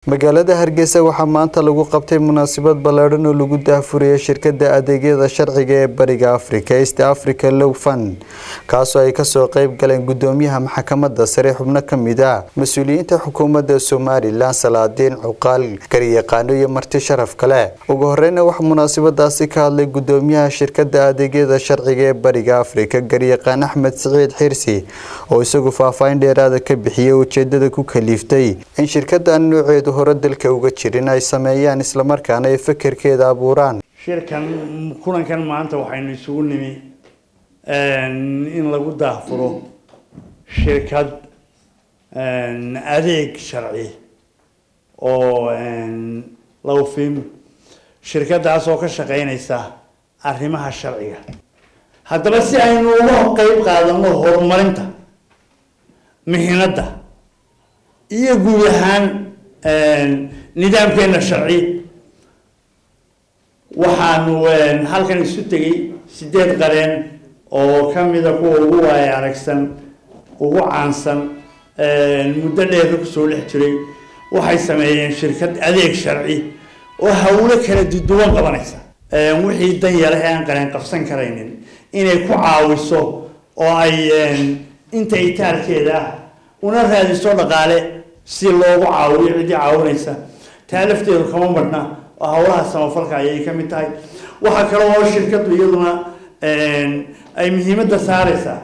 magaalada hargeysa waxaa maanta lagu qabtay munaasabad ballaadhan oo lagu daahfuriyay shirkadda adeegyada sharciga ee bariga africa east africa low fund kaasoo ay kasoo qeyb galeen gudoomiyaha maxkamadda sare xubno ka mid ah mas-uuliyiinta xukuumadda somalilan salaadiin cuqaal garyaqaano iyo marti sharaf kale ugu horeyna waxaa munaasabadaasi ka hadlay gudoomiyaha shirkadda adeegyada sharciga ee bariga africa garyaqaan axmed siciid xirsi oo isagu faahfaahin dheeraada ka bixiyay ujeedada ku kaliiftay in shirkadan nooceedu hore dalka uga jirin ay sameeyaan islamarkaana ay fekerkeeda abuuraan shirkan kulankan maanta waxaynu isugu nimi in lagu daahfuro shirkad adeeg sharci oo lawfim shirkadaas oo ka shaqeynaysa arrimaha sharciga haddaba si aynu uga qeyb qaadano horumarinta mihinadda iyo guud ahaan nidaamkeena sharci waxaanu halkan isu tegay sideed qareen oo kamida kuwa ugu waaya aragsan ugu caansan muddo dheerka kusoo dhex jiray waxay sameeyeen shirkad adeeg sharci oo hawlo kala duwan qabanaysa wixii dan yare ee aan qareen qabsan karaynin inay ku caawiso oo ay inta itaalkeeda ah una raadiso dhaqaale si loogu caawiyo ciddii caawinaysa taa lafteedu kama marhna oo howlaha samafalka ayay ka mid tahay waxaa kale oo shirkadu iyaduna ay muhiimadda saareysaa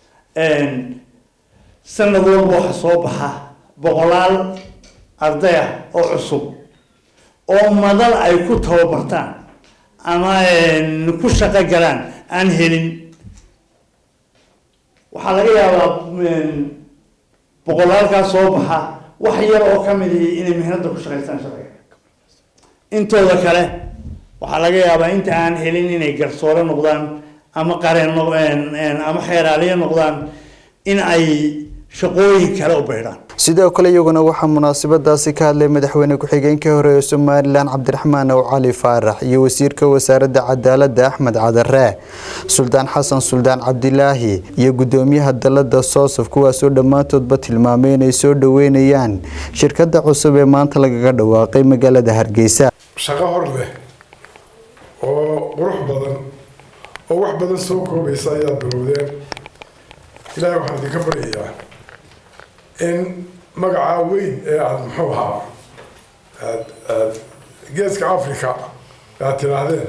sanad walba waxa soo baxa boqolaal arday ah oo cusub oo madal ay ku tababartaan ama ku shaqo galaan aan helin waxaa laga yaabaa boqolaalkaa soo baxa wax yar oo kamid ihi inay mihnada ku shaqaystaan sharciga intooda kale waxaa laga yaabaa inta aan helin inay garsoore noqdaan ama qareen ama xeeraaliye noqdaan in ay shaqooyin kale u beydhaan sidoo kale iyaguna waxaa munaasabadaasi ka hadlay madaxweyne ku-xigeenkii hore ee somalilan cabdiraxmaan ow cali faarax iyo wasiirka wasaaradda cadaaladda axmed cadare suldaan xasan suldaan cabdilaahi iyo gudoomiyaha dalada soosaf kuwaasoo dhammaantoodba tilmaamay inay soo dhaweynayaan shirkada cusub ee maanta lagaga dhawaaqay magaalada hargeysa shaqo hor leh oo qurux badan oo wax badan soo koobaysa ayaa bilowdeen ilaahay waxaan idinka baryayaa in magacaa weyn ee aada muxuu ahaa aad aad geeska africa aad tidhaahdeen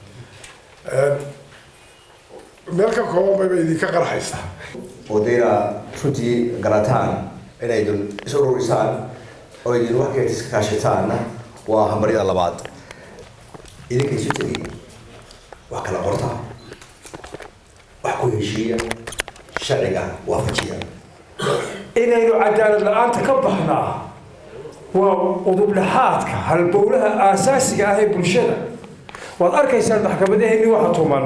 meel ka kooban bayba idinka qarxaysaa odayna runtii garataan inaydun is ururisaan oo idin wax geed iska kaashataanna waa hambaryada labaad idinka isu tegay wax kala qorta wax ku heshiiya sharciga waafajiya inaynu cadaalad la-aanta ka baxnaa waa udubdhaxaadka halbowlaha aasaasiga ah ee bulshada waad arkaysaa maxkamadaheenni waxa tuman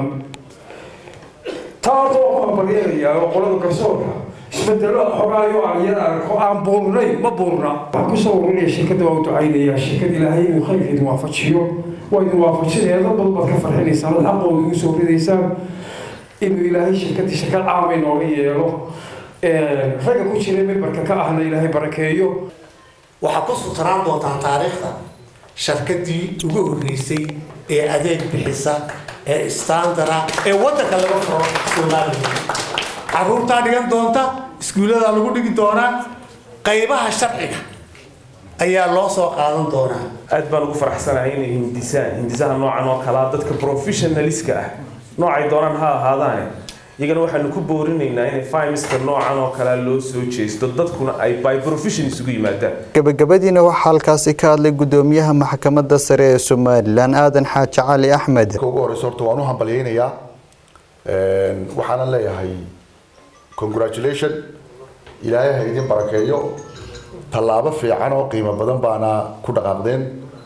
taadoo ku hambalyeelaya oo qolada garsoorka isbedelo xogaayo ayada arko aan buurnay ma buurna waxaan kusoo ururinaya shirkadda waa u ducaynaya shirkad ilaahay inuu khayrkeedu waafajiyo waa idin waafajineeda dad baad ka farxinaysaan dad xaqooda igu soo ridaysaan inuu ilaahay shirkaddii shirkad caamay nooga yeelo ragga ku jira membarka ka ahna ilaahay barakeeyo waxaa ku sutraan doontaa taariikhda shirkadii ugu horreysay ee adeeg bixisa ee standara ee waddanka laga furo soomaaliya caruurtaa dhigan doonta iskuullada lagu dhigi doonaa qaybaha sharciga ayaa loo soo qaadan doonaa aad baan ugu faraxsanahay inay hindisaan hindisaha noocan oo kalaa dadka professionaliska ah noocay doonaan ha ahaadaane iyagana waxaanu ku boorinaynaa inay fimiska noocan oo kalea loo soo jeesto dadkuna ay by profession isugu yimaadaan gabagabadiina waxaa halkaasi ka hadlay gudoomiyaha maxkamadda sare ee somalilan aadan xaaji cali axmed ugu horeysa horta waan u hambalyeynayaa waxaanan leeyahay congratulation ilaahay ha idin barakeeyo tallaabo fiican oo qiimo badan baana ku dhaqaaqdeen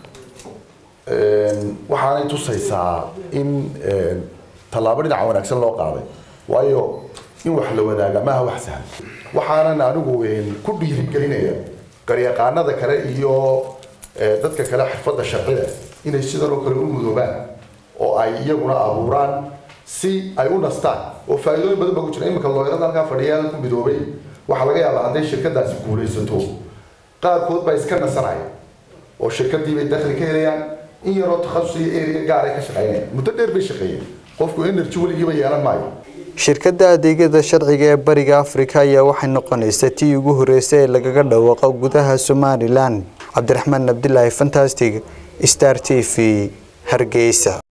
waxaanay tusaysaa in tallaabo dhinaca wanaagsan loo qaaday waayo in wax la wadaaga maaha wax sahlan waxaanan anigu ku dhiirigelinaya garyaqaanada kale iyo dadka kale xirfadda sharcida inay sidan oo kale u mudoobaan oo ay iyaguna abuuraan si ay u nastaan oo faa'iidooyin badan baa ku jira iminka looyarada halkaa fadhiya ku midoobay waxaa laga yaabaa hadday shirkadaasi guulaysato qaarkood baa iska nasanaya oo shirkadii bay dakhli ka helayaan in yaroo takhasus iyo area gaar ay ka shaqaynayaan muddo dheer bay shaqeeyeen qofku energy weligiiba yeelan maayo shirkadda adeegyada sharciga ee bariga afrika ayaa waxay noqonaysa tii ugu horeysay ee lagaga dhawaaqo gudaha somalilan cabdiraxmaan abdilaahi fantastic star t v hargeysa